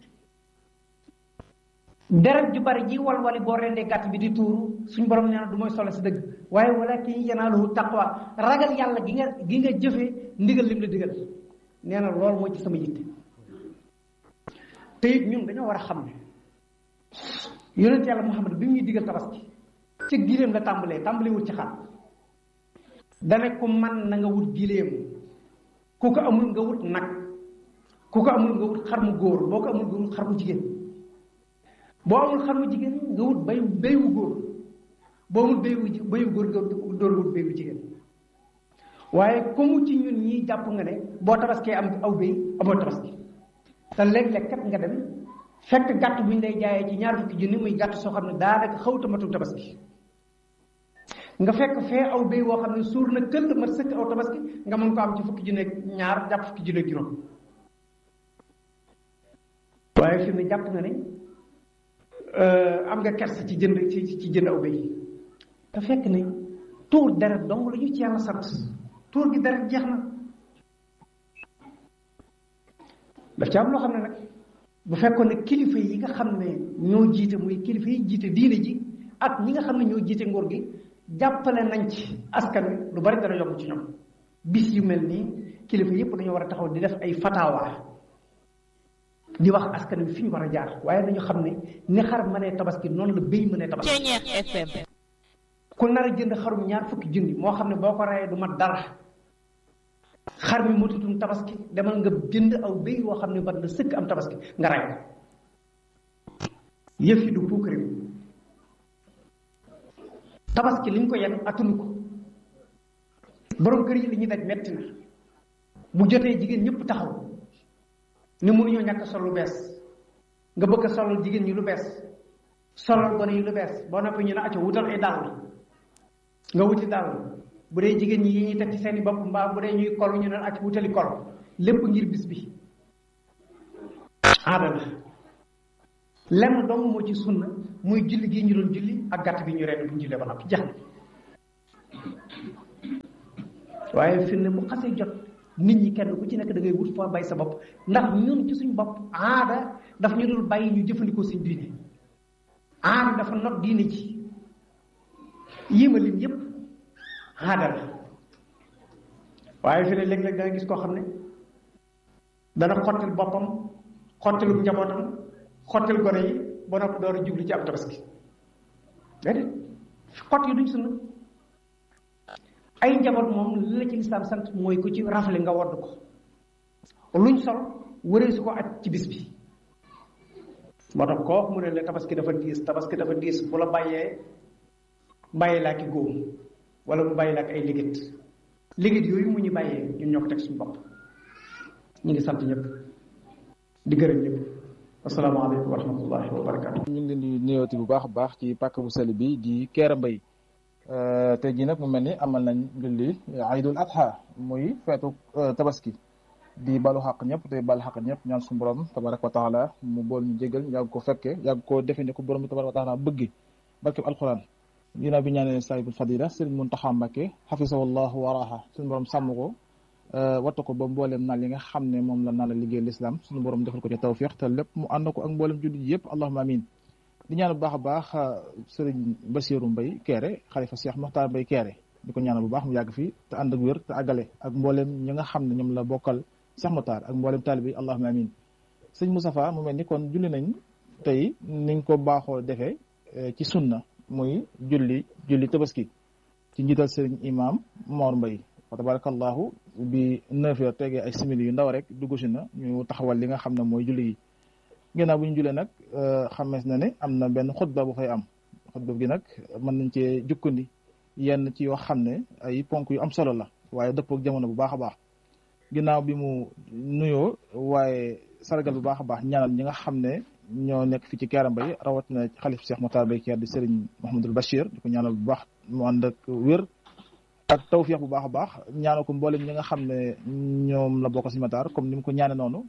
deret ju bari ji walwali boo rendee gàtt bi di tuuru suñ borom nee na du mooy solo si dëgg waaye walakin yanaaluhu taqwa ragal yàlla gi nga gi nga jëfee ndigal lim la digal nee na loolu mooy ci sama yitte te it ñun dañoo war a xam ne yonent yàlla Muhammad bi mu ñuy digal tabaski ci gileem la tàmbalee tàmbalee wut ci xar dane ko man na nga wut gileem ku ko amul nga wut nag ku ko amul nga wut xar mu góor boo ko amul nga wut xar mu jigéen boo amul xar mu jigéen nga wut bay bayu góor boo amul bayu bayu góor nga door wut bayu jigéen waaye comme ci ñun ñii jàpp nga ne boo tabaskee am aw bay amoo tabaski te léeg-léeg kat nga dem fekk gàtt bu ñu lay jaayee ci ñaar fukki junni muy gàtt soo xam ne daanaka xawta matul tabaski nga fekk fee aw bay woo xam ne suur na këll mat sëkk aw tabaski nga mën ko am ci fukki junne ñaar jàpp fukki junne juróom waaye fi mu ne jàpp nga ne am nga kersa ci jënd ci ci jënd aw bay te fekk ne tuur deret dong la ñu ci yàlla sant tuur gi deret jeex na daf ci am loo xam ne nag bu fekkoon ne kilifa yi nga xam ne ñoo jiite muy kilifa yi jiite diine ji ak ñi nga xam ne ñoo jiite nguur gi jàppale nañ ci askan wi lu bari dana yomb ci ñoom bis yu mel nii kilifa yépp dañoo war a taxaw di def ay fatawa di wax askan wi fi ñu war a jaar waaye nañu xam ne ni xar mënee tabaski noonu la béy mënee tabaski FM ku nar a jënd xarum ñaar fukki junni moo xam ne boo ko rayee du mat dara xar mi matutum tabaski demal nga jënd aw béy woo xam ne bat na sëkk am tabaski nga ray ko yëf yi du puukari tabaski liñ ko yenn atunu ko borom kër yi li ñuy daj metti na bu jotee jigéen ñëpp taxaw ne mënuñoo ñàkk sol lu bees nga bëgg a solal jigéen ñi lu bees solal gone yi lu bees boo noppi ñu ne acco wutal ay dàll nga wuti dàll bu dee jigéen ñi yi ñuy teg ci seeni bopp mbaa bu dee ñuy kol ñu ne acco wutali kol lépp ngir bis bi aada la lenn dong moo ci sunna muy julli gi ñu doon julli ak gàtt bi ñu reen bu ñu jullee ba noppi jax waaye fi ne bu xasee jot nit ñi kenn ku ci nekk da ngay wut foo bay sa bopp ndax ñun ci suñu bopp aada daf ñu dul bàyyi ñu jëfandikoo suñ diine aada dafa not diine ji yéema lim yépp aada la waaye fi ne léeg-léeg da nga gis koo xam ne dana xottil boppam xottilu njabootam xottil gone yi ba noppi door a jublu ci ab tabaski déedéet xott yi duñ sunna ay njaboot moom li la ci lislaam sant mooy ku ci rafle nga wodd ko luñ sol wëree su ko aj ci bis bi moo tax koo mu ne la tabaski dafa diis tabaski dafa diis bu la bàyyee bàyyi laa ki góom wala mu bàyyi laa ak ay ligit ligit yooyu mu ñu bàyyee ñun ñoo ko teg suñu bopp ñu ngi sant ñëpp di gërëm ñëpp asalaamaaleykum wa rahmatullahi wa barakaatu. ñu ngi leen di nuyooti bu baax a baax ci pàkk bu sell bi di Kera Mbay tey jii nag mu mel ni amal nañ julli Aydul Adha muy feetu tabaski di balu xaq ñëpp tey balu xaq ñëpp ñaan suñu borom tabaraka wa taala mu bool ñu jégal yàgg ko fekke yàgg koo defe ne ko borom bi tabaraka wa taala bëgg barkeb alquran ginnaaw bi ñaanee saahibul fadila sëriñ Muntaxa Mbàkke xafisahullahu waraaha suñu borom sàmm ko wattu ko ba mboolem naal yi nga xam ne moom la naa la liggéey l'islam suñu borom defal ko ci tawfiq te lépp mu ànd ko ak mboolem jullit yëpp allahumma amin di ñaan bu baax a baax sëriñ Basiiru Mbay Keere xalifa Cheikh Moxtaar Mbay Keere di ko ñaanal bu baax mu yàgg fi te ànd ak wér te àggale ak mboolem ñi nga xam ne ñoom la bokkal Cheikh Moxtaar ak mboolem taalibe yi allahumma amin sëñ Moustapha mu mel ni kon julli nañ tey niñ ko baaxoo defee ci sunna muy julli julli tabaski ci njiital sëriñ imam Mor Mbay wa tabarakallahu bi neuf heures tegee ay simili yu ndaw rek dugg si na ñu taxawal li nga xam ne mooy julli yi ginnaaw bu ñu julee nag xamees na ne am na benn xutba bu fay am xutba gi nag mën nañ cee jukkandi yenn ci yoo xam ne ay ponk yu am solo la waaye dëppook jamono bu baax a baax ginnaaw bi mu nuyoo waaye sargal bu baax a baax ñaanal ñi nga xam ne ñoo nekk fii ci Kera Mbay rawatina xalif Cheikh Mokhtar Mbay Keer di Serigne Mouhamadul Bachir di ko ñaanal bu baax mu ànd ak wér ak tawfiix bu baax a baax ñaanal ko mboolem ñi nga xam ne ñoom la bokk si Matar comme ni mu ko ñaane noonu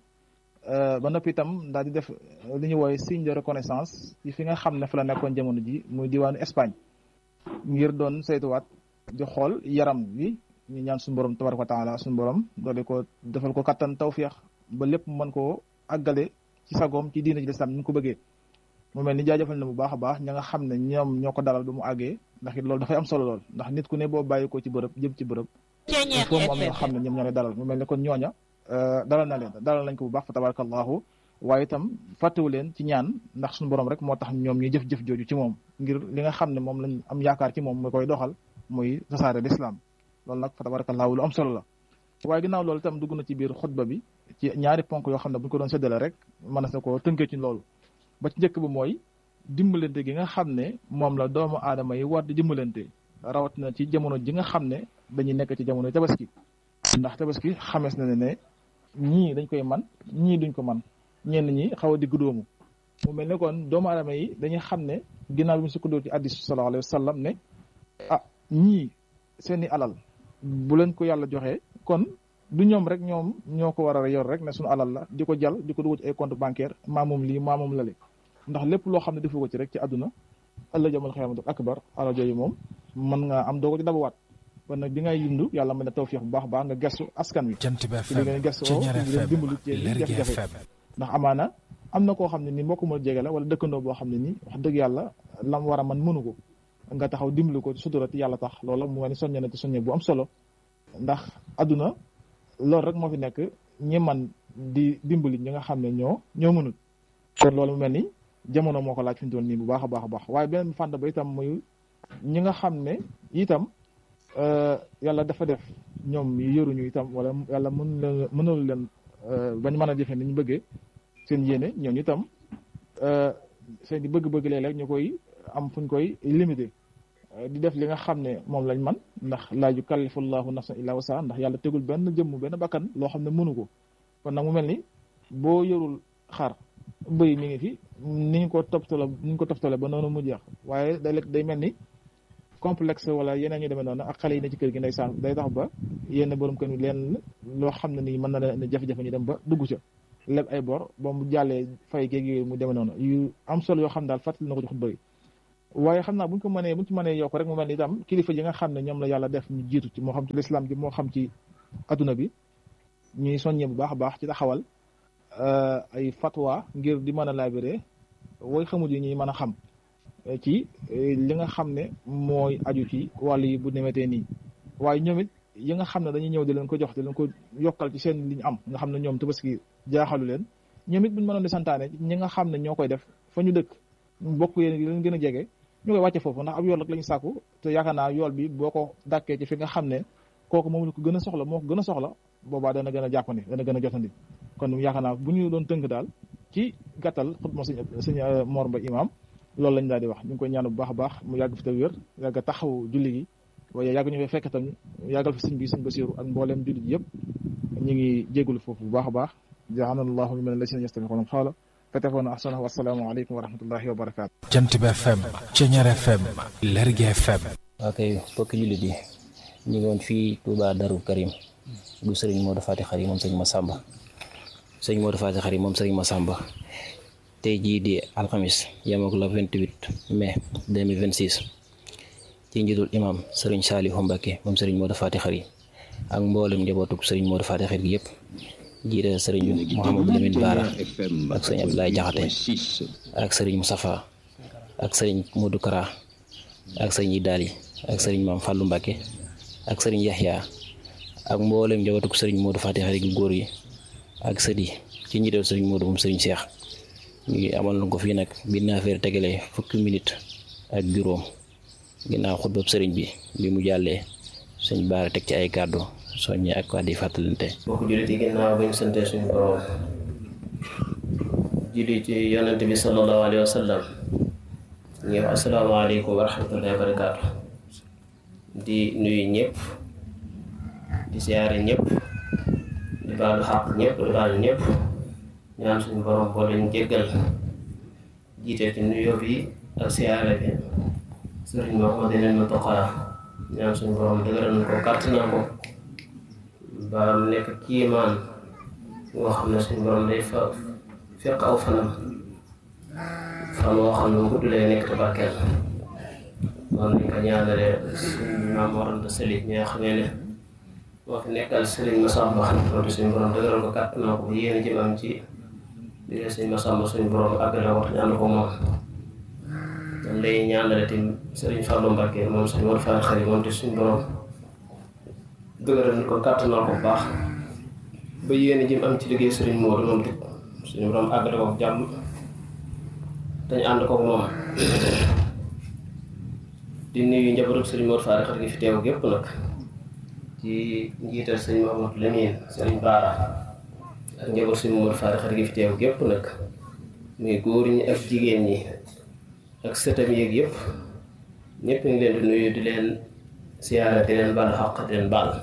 ba noppi itam daal di def li ñu woowe signe de reconnaissance ci fi nga xam ne fa la nekkoon jamono ji muy diwaanu Espagne ngir doon saytuwaat di xool yaram bi ñu ñaan suñu borom tabaraka wa taala suñu borom doole ko defal ko kattan tawfiix ba lépp mën koo àggale ci sagoom ci diina ji lislaam ni ñu ko bëggee mu mel ni jaajëfal na bu baax a baax ña nga xam ne ñoom ñoo ko dalal ba mu àggee ndax it loolu dafay am solo lool ndax nit ku ne boo bàyyi ko ci bërëb jëm ci bërëb foofu mu am ñoo xam ne ñoom ñoo lay dalal mu mel ni kon ñooña dalal na leen dalal nañ ko bu baax fa tabarakallahu waaye itam fàttewu leen ci ñaan ndax suñu borom rek moo tax ñoom ñuy jëf-jëf jooju ci moom ngir li nga xam ne moom lañ am yaakaar ci moom mu koy doxal muy tasaare l'islam loolu nag fa tabarakallahu lu am solo la waaye ginnaaw loolu itam dugg na ci biir xutba bi ci ñaari ponk yoo xam ne bu ñu ko doon séddale rek mën na ko tënkee ci loolu ba ci njëkk bi mooy dimbalante gi nga xam ne moom la doomu aadama yi war di dimbalante rawatina ci jamono ji nga xam ne dañuy nekk ci jamono tabaski ndax tabaski xamees na ne ne ñii dañ koy man ñii duñ ko man ñenn ñi xaw a digg doomu mu mel ne kon doomu aadama yi dañuy xam ne ginnaaw bi mu sukkandoo ci addis sallallahu alayhi wa sallam ne ah ñii seeni alal bu leen ko yàlla joxee kon du ñoom rek ñoom ñoo ko war a yor rek ne suñu alal la di ko jàll di ko dugal ci ay compte bancaire maa moom lii maa moom lale ndax lépp loo xam ne defu ko ci rek ci àdduna ëllëg jamal xiyaamatu akbar alal jooju moom mën nga am doo ko ci dabawaat kon nag bi ngay yundu yàlla mën na tawfiix bu baax baax nga gestu askan wi ci li ngeen gestu ci leen dimbalu ci jafe-jafe ndax amaana am na koo xam ne ni mbokk ma jege la wala dëkkandoo boo xam ne nii wax dëgg yàlla lam war a man mënu ko nga taxaw dimbali ko sutura ci yàlla tax loola mu mel ni soññe na ci soññe bu am solo ndax adduna loolu rek moo fi nekk ñi man di dimbali ñi nga xam ne ñoo ñoo mënul kon loolu mu mel ni jamono moo ko laaj fi mu toll nii bu baax a baax a baax waaye beneen fànn ba itam muy ñi nga xam ne itam yàlla dafa def ñoom yëruñu itam wala yàlla mën leen mënul leen bañ mën a jëfe ni ñu bëggee seen yéene ñooñu itam seen di bëgg-bëgg léeg-léeg ñu koy am fuñ koy limité di def li nga xam ne moom lañ man ndax laa yukallifu llahu nafsan illa wasaa ndax yàlla tegul benn jëmm benn bakkan loo xam ne mënu ko kon nag mu mel ni boo yorul xar bëy mi ngi fi ni ñu ko toppatale ni ñu ko toppatale ba noonu mu jeex waaye day day mel ni complexe wala yeneen ñu demee noonu ak xale yi ne ci kër gi ndeysaan day tax ba yenn borom kër yi leen loo xam ne nii mën na leen jafe-jafe ñu dem ba dugg ca leb ay bor ba mu jàllee fay géeg yooyu mu demee noonu yu am solo yoo xam daal fàttali na ko ci xutba yi waaye xam naa buñ ko mënee buñ ci mënee yokk rek mu mel ni itam kilifa yi nga xam ne ñoom la yàlla def ñu jiitu ci moo xam ci lislaam ji moo xam ci adduna bi ñuy soññee bu baax a baax ci taxawal ay fatwa ngir di mën a laabiré way xamut yi ñuy mën a xam ci li nga xam ne mooy aju ci wàll yi bu demetee nii waaye ñoom it yi nga xam ne dañuy ñëw di leen ko jox di leen ko yokkal ci seen li ñu am nga xam ne ñoom tabaski jaaxalu leen ñoom it buñ mënoon di santaane ñi nga xam ne ñoo koy def fa ñu dëkk bokk yéen di leen gën a jege ñu koy wàcce foofu ndax ab yool rek la ñu sàkku te yaakaar naa yool bi boo ko dàkkee ci fi nga xam ne kooku moom la ko gën a soxla moo ko gën a soxla boobaa dana gën a jàppandi dana gën a jotandi kon yaakaar naa bu ñu doon tënk daal ci gàttal xutma sëñ sëñ Mor Mbaye imam loolu lañ daal di wax ñu ngi koy ñaan bu baax a baax mu yàgg fi te wér yàgg taxaw julli gi waaye yàgg ñu fay fekk tam yàggal fi sëñ bi sëñ Basiru ak mbooleem jullit yëpp ñu ngi jégalu foofu bu baax a baax ja'alanallahu min alladhina yastami'una al-qawla fattabi'una ahsanahu wasalaamu aleykum wa rahmatullahi wa barakaatu jant bi FM Ceñeer FM Lergui FM waa kay mbokki jullit yi ñu ngi woon fii Touba Darou Karim bu sëriñ Modou Fati Xari moom sëriñ Massamba sëriñ Modou Fati Xari moom sëriñ Massamba tey jii di alxamis yemook la 28 mai 2026 ci njiitul imam sëriñ Saalihu Mbacke moom sëriñ Modou Fati Xari ak mboolem njabootug sëriñ Modou Fati Xari gi yëpp jiite sëriñ Mouhamadou Lamine Bara ak sëriñ Abdoulaye Jaxate ak sëriñ Moustapha ak sëriñ Modou Kara ak sëriñ Idaali ak sëriñ Maam Fàllu Mbacke ak sëriñ Yaxya ak mboolem njabootug sëriñ Modou Fati Xari gi góor yi ak sët yi ci njiital sëriñ Modou moom sëriñ Cheikh ñu ngi amal na ko fii nag bi naafeer tegalee fukki minute ak juróom ginnaaw xutbab sëriñ bi bi mu jàllee sëñ baara teg ci ay kàddu soññe ak kàddu yi fàttalante mbokk jullit yi ginnaaw bañ sante suñu borom julli ci yonante bi sallallahu alayhi wa sallam ñu wax asalaamaaleykum wa rahmatullahi wa barakaatu di nuyu ñëpp di siyaare ñëpp di baalu xaq ñëpp di baalu ñëpp ñaan suñu borom boo leen jéggal jiite ci nuyoo bi ak siyaare bi sëriñ Mouhamadou Mountakha ñaan suñu borom dëgëral na ko kàttanal ko ba mu nekk kiimaan ngoo xam ne suñu borom day fa fekk aw fanam fan woo xam ne gudd lay nekk te barkeel noonu lañ ko ñaanale suñu maam Mor Anta Sali ñi nga xamee ne moo fi nekkal sëriñ Massamba loolu suñu borom dëgëral ko kàttanal ko yéen ji am ci biir sëriñ Massamba suñu borom àggale ko ñaan ko moom dan lay ñaanale tim sëriñ Fallou Mbacke moom suñu war faa xëy moom te suñu borom dëgëral ko kàttanal ko bu baax ba yéen jëm am ci liggéey sëriñ Modou moom te suñu borom àggale ko jàmm dañ ànd ko moom di nuyu njabootu sëriñ Modou Fall xar gi fi teew gépp nag ci njiital sëriñ Mamadou Lamine sëriñ Baara ak njaboot sëriñ Modou Fall xar gi fi teew gépp nag muy góor ñi ak jigéen ñi ak sëtam yeeg yëpp ñëpp ngi leen di nuyu di leen siyaara di leen baal xaq di leen baal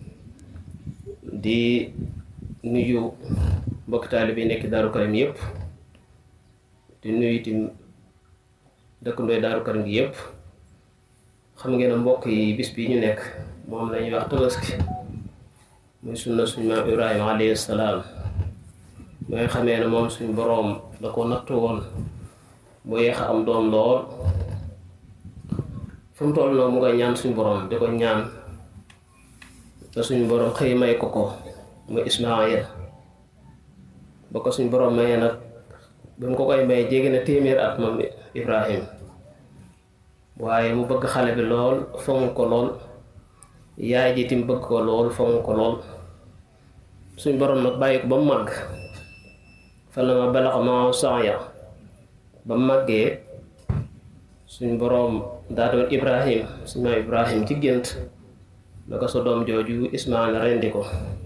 di nuyu mbokk taalibe yi nekk Daaru Karim yëpp di nuyu tim dëkkandooy Daaru Karim gi yëpp xam ngeen ne mbokk yi bis bi ñu nekk moom la ñuy wax tabaski muy sunna suñu maam Ibrahima alayhi salaam mooy xamee ne moom suñu boroom da ko nattu woon mu yeex a am doom lool fu mu toll noonu mu koy ñaan suñu borom di ko ñaan te suñu borom xëy may ko ko muy Ismaayil ba ko suñu borom mayee nag ba mu ko koy may jéggi na téeméer at moom Ibrahim waaye mu bëgg xale bi lool fonk ko lool yaay ji tim bëgg ko lool fonk ko lool suñ borom nag bàyyi ko ba mu màgg fa la ma balax ma saaya ba mu màggee suñ boroom daa doon ibrahim suñ maam ibrahim ci gént na ko sa doom jooju ismail rendi ko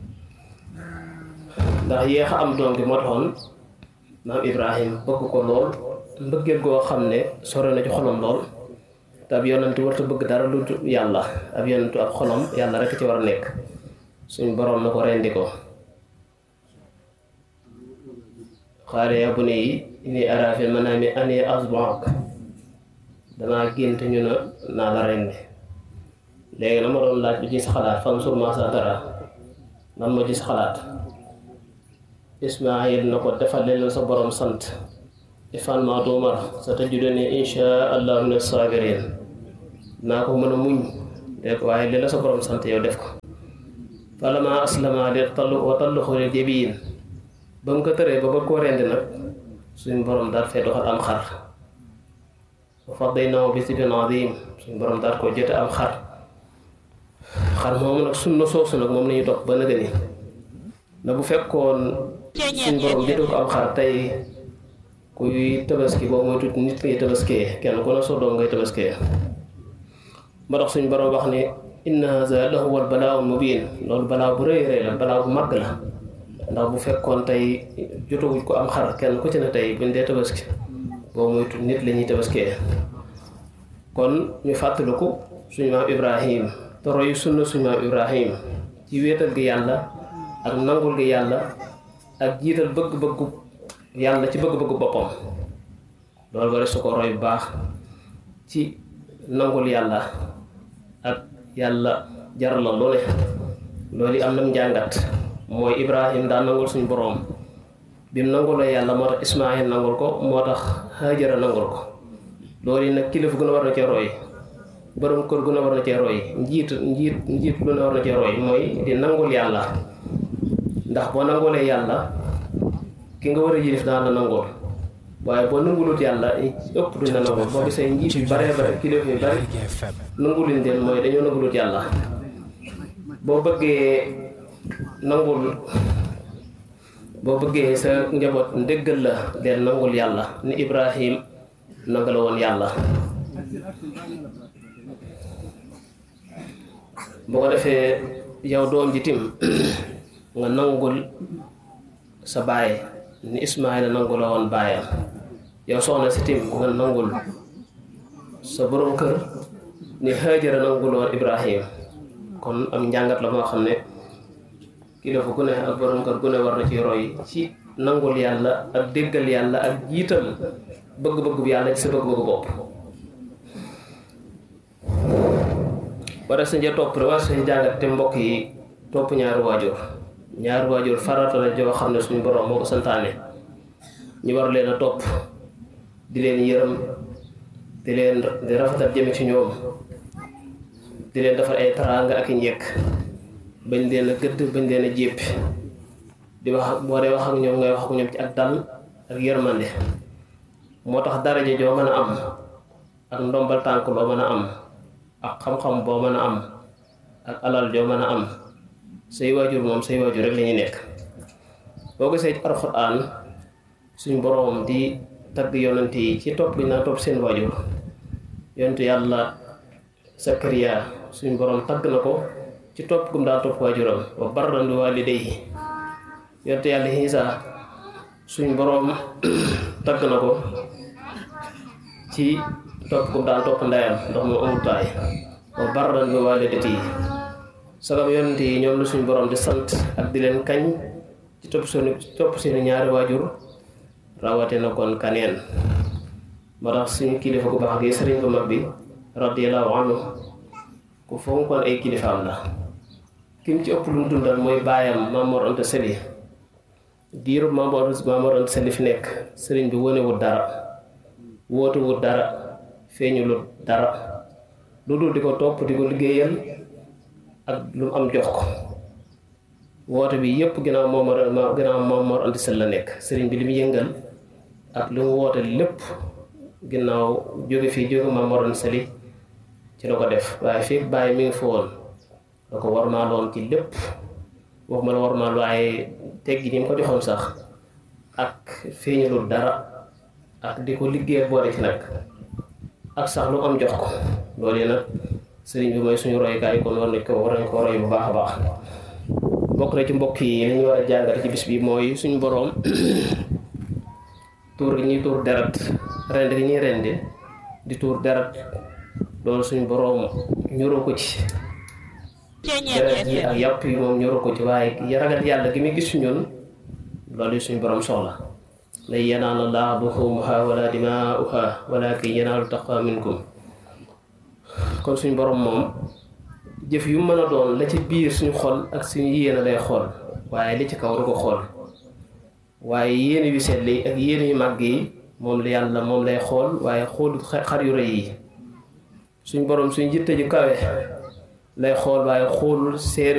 ndax yéex a am doom gi moo taxoon maam ibrahim bëgg ko lool mbëggeel goo xam ne sore na ci xolam lool te ab yonentu warta bëgg dara lu yàlla ab yonentu ab xolam yàlla rekk ci war a nekk suñ boroom na ko rendi ko xaale ya bu ne yi ini arafil manaami ani asbaak damaa gént ñu na naa la rendi léegi na ma doon laaj lu ci sa xalaat fan sur ma sa dara lan moo ci sa xalaat ismaayil na ko defal leen sa borom sant ifan ma tuumar sa tajiduni insha allah min sabirin naa ko mën a muñ dégg waaye li la sa borom sant yow def ko falama aslama li tallu wa talluxu lil jabiin ba mu ko tëree ba bëgg koo rendi nag suñ borom daal fee doxal am xar wa fadaynaahu bi sibin adim suñ borom daal koo jote am xar xar moomu nag sunna soosu nag moom la ñuy topp ba nëgë ni na bu fekkoon suñ borom jotu ko am xar tey kuy tabaski boobu mooy tuuti nit ngay tabaskee kenn ku ne soo doom ngay tabaskee ba tax suñ borom wax ni inna haza lahuwa al balaa al mubin loolu balaa bu rëy rëy la balaa bu màgg la ndax bu fekkoon tey jotawuñ ko am xar kenn ku ci ne tey buñ dee tabaski boobu mooy tuuti nit la ñuy tabaskee kon ñu fàttaliku suñu maam ibrahim te roy sunna suñu maam ibrahim ci wéetal gi yàlla ak nangul gi yàlla ak jiital bëgg-bëggu yàlla ci bëgg-bëggu boppam loolu bari su ko roy bu baax ci nangul yàlla ak yàlla jaral la lu ne loolu am na njàngat mooy ibrahim daa nangul suñu boroom bi mu nangulee yàlla moo tax ismaayil nangul ko moo tax hajara nangul ko loolu yi nag kilifa gu ne war na cee roy borom kër gu ne war na cee roy njiit njiit njiit lu ne war na cee roy mooy di nangul yàlla ndax boo nangulee yàlla ki nga war a yilif daan la nangul waaye boo nangulut yàlla ëpp duñ la nangul boo gisee njiit yu bare bare kilifa yu bari nanguluñ leen mooy dañoo nangulut yàlla boo bëggee nangul boo bëggee sa njaboot ndéggal la leen nangul yàlla ni ibrahim nanga la woon yàlla boo ko defee yow doom ji tim nga nangul sa baay ni ismaila nangu la woon baayam yow soxna si tim nga nangul sa borom kër ni hajara nangu la woon ibrahim kon am njàngat la moo xam ne kilifa gu ne ak borom kër gu ne war na ci roy ci nangul yàlla ak déggal yàlla ak jiital bëgg-bëgg bu yàlla ci sa bëgg-bëgg bopp wara sa nja topp rek war sa jàngat te mbokk yi topp ñaari waajur ñaari waajur farata la joo xam ne suñu borom moo ko santaane ñu war leen a topp di leen yërëm di leen di rafetal jëme ci ñoom di leen defar ay taraanga ak i njekk bañ leen a gëdd bañ leen a jéppi di wax boo dee wax ak ñoom ngay wax ak ñoom ci ak dal ak yërmande moo tax daraja joo mën a am ak ndombal tànk loo mën a am ak xam-xam boo mën a am ak alal joo mën a am say waajur moom say waajur rek la ñuy nekk boo gisee ci alxuraan suñ boroom di tagg yonent yi ci topp gi naa topp seen waajur yonentu yàlla Sakariya suñ boroom tagg na ko ci topp gum daa topp waajuram wa barran bi waalidayhi yonentu yàlla Iisa suñ boroom tagg na ko ci topp gum daa topp ndeyam ndax mu amul baay wa barran bi waalidatihi sagam yonent yi ñoom la suñu borom di sant ak di leen kañ ci topp seeni topp seeni ñaari waajur rawate na kon kaneen moo tax suñu kilifa gu baax gi sëriñ bu mag bi radiyallahu anhu ku fonkoon ay kilifaam la kim ci ëpp lu mu dundal mooy baayam Mamor Anta Sali diiru Mamor Mamor Anta Sali fi nekk sëriñ bi wonewul dara wóotuwul dara feeñulut dara lu dul di ko topp di ko liggéeyal ak lu mu am jox ko woote bi yépp ginnaaw moom ginnaaw moom Mor Anta Sali la nekk sëriñ bi li mu yëngal ak lu mu woote lépp ginnaaw jóge fii jóge Maam Mor Anta Sali ci la ko def waaye fii bàyyi mi ngi fa woon da ko war maa loon ci lépp waxuma la war maa waaye teggi ni mu ko joxoon sax ak feeñalul dara ak di ko liggéey boole ci nag ak sax lu am jox ko loolu yi nag sëriñ bi mooy suñu roykaay kon war nañ ko war nañ ko roy bu baax a baax bokk na ci mbokk yi li ñu war a jàngale ci bis bi mooy suñu boroom tuur gi ñuy tuur deret rend gi ñuy rendi di tuur deret loolu suñu boroom ñuroo ko ci deret yi ak yàpp yi moom ñuroo ko ci waaye ragal yàlla gi muy gis ñun loolu yi suñu boroom soxla lan yanaala llaaha luhuumuhaa wala dimaa'uhaa walaakin yanaalu taqwa minkum kon suñu boroom moom jëf yu mën a doon la ci biir suñu xol ak suñu yéene lay xool waaye li ci kaw du ko xool waaye yéene yu sell yi ak yéene yu màgg yi moom la yàlla moom lay xool waaye xoolu xar yu rëy yi suñ boroom suñ jitte ju kawe lay xool waaye xoolul seer